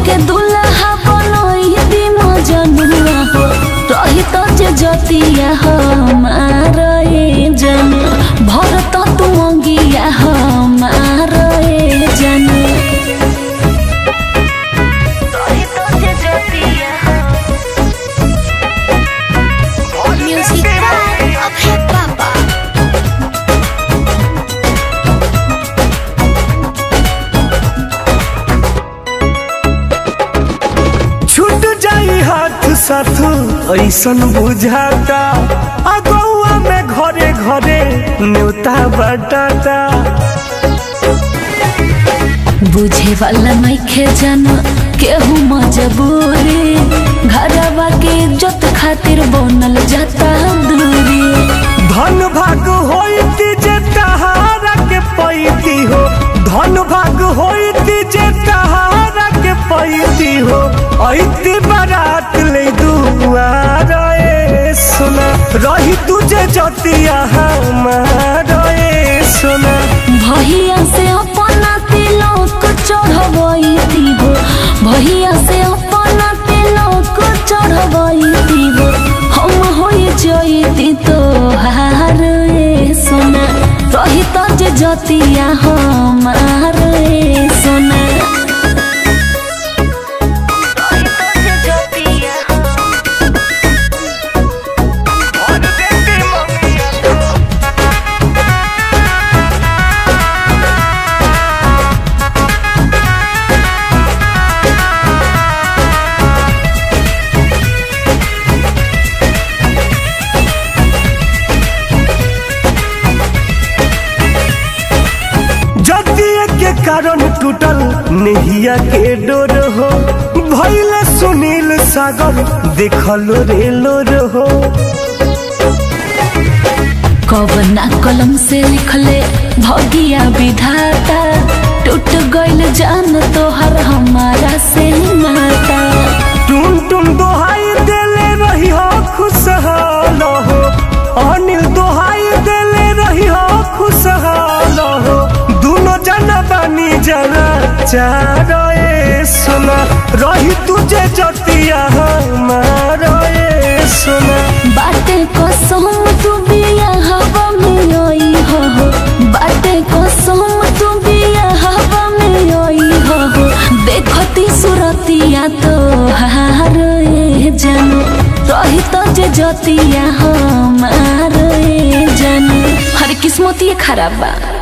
के दुल्हा बनई दी मजनुआ हो रही तो जे जतिया हमार ए जन भरत तू अंगिया हमार ए जन रही तो जे जतिया Music by Abhay Baba. छूट जाई हाथ साथ ऐसन बुझाता अगौआ में घरे घरे न्योता बटाता बुझे वाला नइखे जान केहू मजबूरी घरवा के इज्जत खातिर बनल जाता दूरी धन भाग होती जे तहारा के पैती हो धन भाग होती जे तहारा के पैती हो ऐती बारात ले दुआर ए सोना रही तुझे जतिया हमार ए सोना भैया से अपना तिलक चढ़बैती हो भैया से अपना तिलक चढ़बैती हो हम होई जैती तो हार ए सोना रही तो जे जतिया हमार ए सोना रही तो जे जतिया जतिया के कारण टूटल नेहिया के डोर हो भैले सुनील सागर देखल रेलो हो कवना कलम से लिखले भगिया विधाता टूट गइल जान तोहर हमारा से नाता टुन टुन दोहाई देले रही हो खुशहाल हो अनिल दोहाई देले रही हो खुशहाल हो दोनों जना बानी जना चार ए सोना रही तुझे जतिया हमार ए सोना बाटे कसम तू बिया हवा में आई हो हो। बाटे कसम तू बिया हवा में आई हो हो। देखती सुरतिया तो हार ए जानू रही तो जे जतिया हमार ए जानू हर किस्मती खराब बा